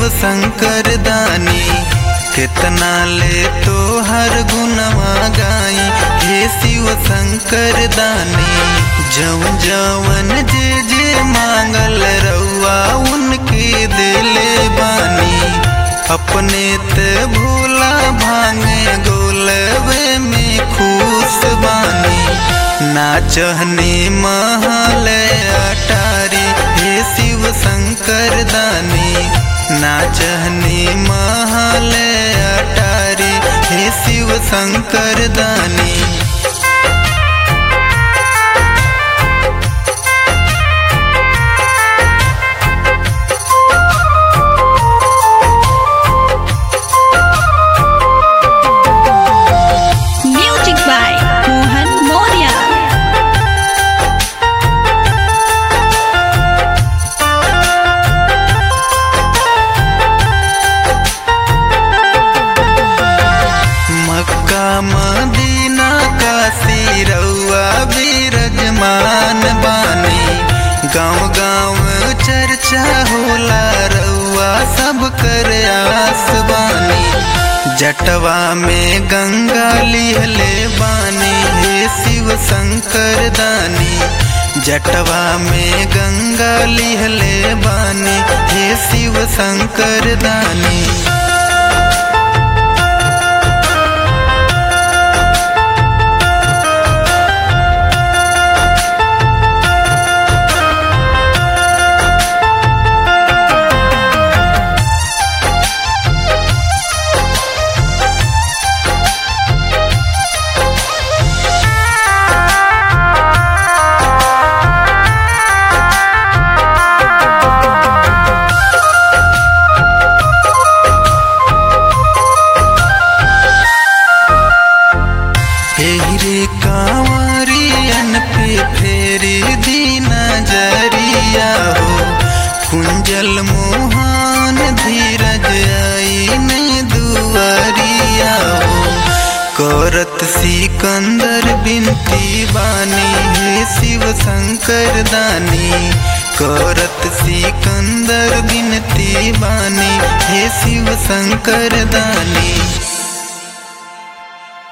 शंकर दानी कितना ले तो हर गुनवा गाई हे शिव शंकर दानी जवन जवन जे जे मांगल रउआ उनके दिले बानी अपने ते भोला भांगे गोलवे में खुश बानी नाचहने महल अटारी हे शिव शंकर दानी नाचहने महल अटारी हे शिव शंकर दानी Music by Mohan Moria. Mecca Medina Kashi रउआ विरजमान बानी गाँव गाँव चर्चा होला रउआ सब कर आस बानी जटवा में गंगा लिहले बानी हे शिव शंकर दानी जटवा में गंगा लिहले बानी हे शिव शंकर दानी एही रे कांवरियन पे फेरी दी नजरिया हो कुंजल मोहन धीरज आई ने दुआरिया हो करत सिकंदर बिनती बानी हे शिव शंकर दानी करत सिकंदर बिनती बानी हे शिव शंकर दानी